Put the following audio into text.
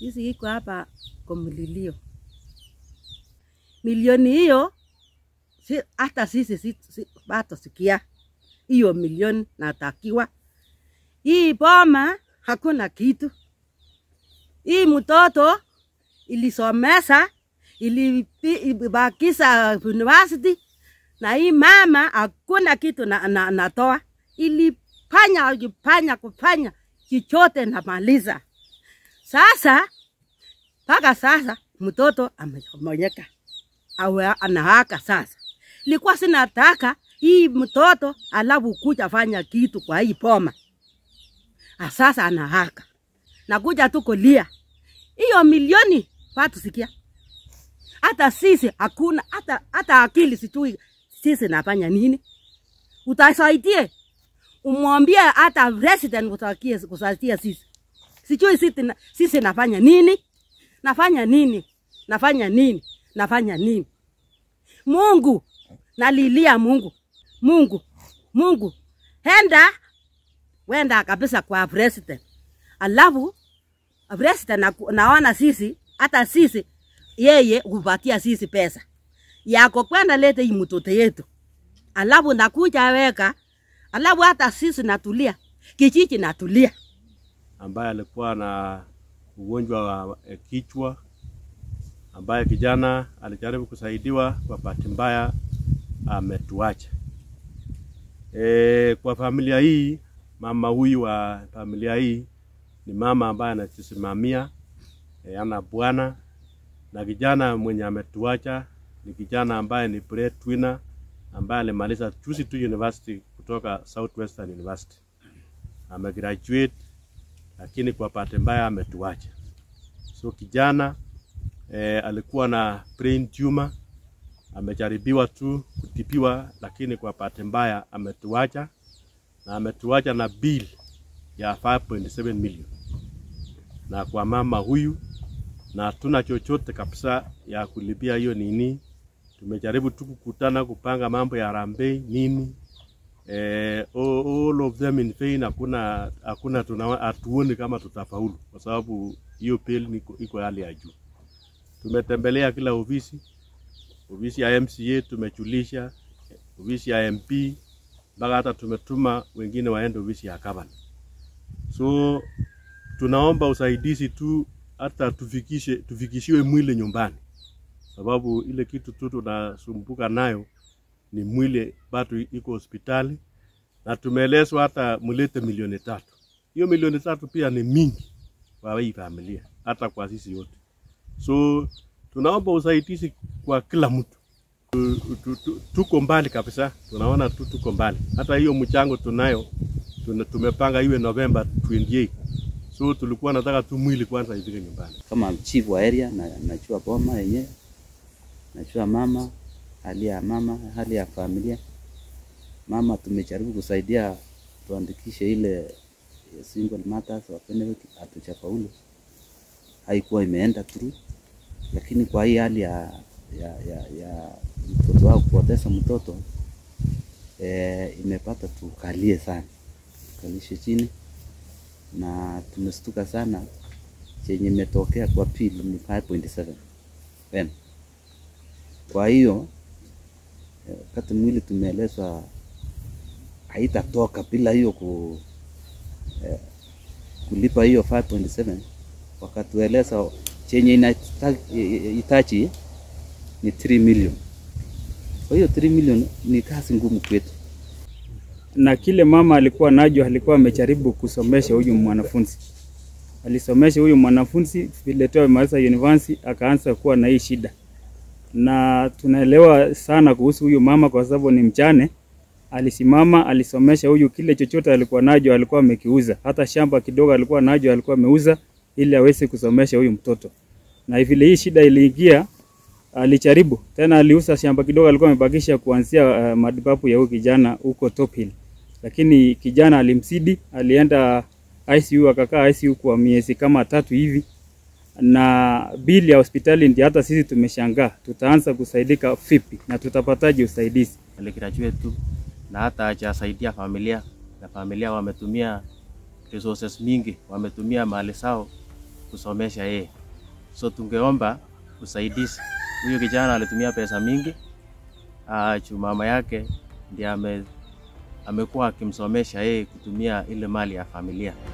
Sisi iko hapa kwa mlilio. Milioni hiyo si, hata sisi si, si, bado sikia hiyo milioni natakiwa. Hii boma hakuna kitu. Hii mtoto ilisomesa ilibakisa university na hii mama hakuna kitu na, na, natoa ilifanya kufanya kufanya kichote namaliza. Sasa mpaka sasa mtoto amechomonyeka awe anahaka sasa. Ilikuwa sinataka hii mtoto alafu kuja fanya kitu kwa hii poma. Sasa anahaka nakuja tu kulia hiyo milioni watu sikia, hata sisi hakuna hata, hata akili sijui sisi nafanya nini. Utasaidie umwambie hata president utakie kusaidia sisi, sijui sisi, sisi nafanya nini, nafanya nini, nafanya nini, nafanya nini. Mungu nalilia Mungu, Mungu, Mungu, henda wenda kabisa kwa president, alafu president na, naona sisi hata sisi yeye hupatia sisi pesa yako kwenda lete hii mtoto yetu, alafu nakuja weka, alafu hata sisi natulia, kijiji natulia. ambaye alikuwa na ugonjwa wa eh, kichwa, ambaye kijana alijaribu kusaidiwa, kwa bahati mbaya ametuacha. E, kwa familia hii, mama huyu wa familia hii ni mama ambaye anajisimamia e, ana bwana na kijana mwenye ametuacha ni kijana ambaye ni breadwinner ambaye alimaliza juzi tu university kutoka Southwestern University. Amegraduate lakini kwa bahati mbaya ametuacha. So kijana eh, alikuwa na brain tumor, amejaribiwa tu kutibiwa, lakini kwa bahati mbaya ametuacha na ametuacha na bill ya 5.7 million na kwa mama huyu, na hatuna chochote kabisa ya kulipia hiyo nini. Tumejaribu tu kukutana kupanga mambo ya harambee nini eh, all, all of them in vain. Hakuna hakuna tuna hatuoni kama tutafaulu, kwa sababu hiyo bill niko- iko hali ya juu. Tumetembelea kila ofisi, ofisi ya MCA tumejulisha, ofisi ya MP, mpaka hata tumetuma wengine waende ofisi ya gavana. So tunaomba usaidizi tu, hata tufikishe tufikishiwe mwili nyumbani, sababu ile kitu tu tunasumbuka nayo ni mwili bado iko hospitali, na tumeelezwa hata mlete milioni tatu. Hiyo milioni tatu pia ni mingi kwa hii familia, hata kwa sisi wote. So tunaomba usaidizi kwa kila mtu. Tu- tu- tu- Tuko mbali kabisa, tunaona tu tuko mbali. Hata hiyo mchango tunayo tuna, tumepanga iwe November 28. So tulikuwa nataka tu mwili kwanza ifike nyumbani. kama chief wa area na najua boma yenyewe, najua mama, hali ya mama, hali ya familia. Mama tumejaribu kusaidia tuandikishe ile single mothers wa benefit, hatujafaulu, haikuwa imeenda through, lakini kwa hii hali ya ya, ya, ya mtoto wao kupoteza mtoto eh, imepata tukalie sana, tukalishe chini na tumestuka sana chenye imetokea kwa pili ni 5.7 M. Kwa hiyo eh, wakati mwili tumeelezwa haitatoka bila hiyo ku, eh, kulipa hiyo 5.7 wakatueleza chenye inahitaji ni 3 million. Kwa hiyo 3 million ni kazi ngumu kwetu. na kile mama alikuwa najo, alikuwa amejaribu kusomesha huyu mwanafunzi, alisomesha huyu mwanafunzi vile tu amemaliza university, akaanza kuwa na hii shida, na tunaelewa sana kuhusu huyu mama kwa sababu ni mchane. Alisimama, alisomesha huyu, kile chochote alikuwa najo alikuwa amekiuza, hata shamba kidogo alikuwa najo alikuwa ameuza ili aweze kusomesha huyu mtoto, na vile hii shida iliingia alijaribu tena, aliuza shamba kidogo alikuwa amebakisha kuanzia uh, matibabu ya huyu kijana huko Top Hill, lakini kijana alimsidi, alienda ICU akakaa ICU kwa miezi kama tatu hivi, na bili ya hospitali ndio hata sisi tumeshangaa, tutaanza kusaidika vipi na tutapataje usaidizi? aligraduate tu na hata hajasaidia familia, na familia wametumia resources mingi, wametumia mali zao kusomesha yeye. So tungeomba usaidizi. Huyu kijana alitumia pesa mingi uh, juu mama yake ndiye ame, amekuwa akimsomesha yeye kutumia ile mali ya familia.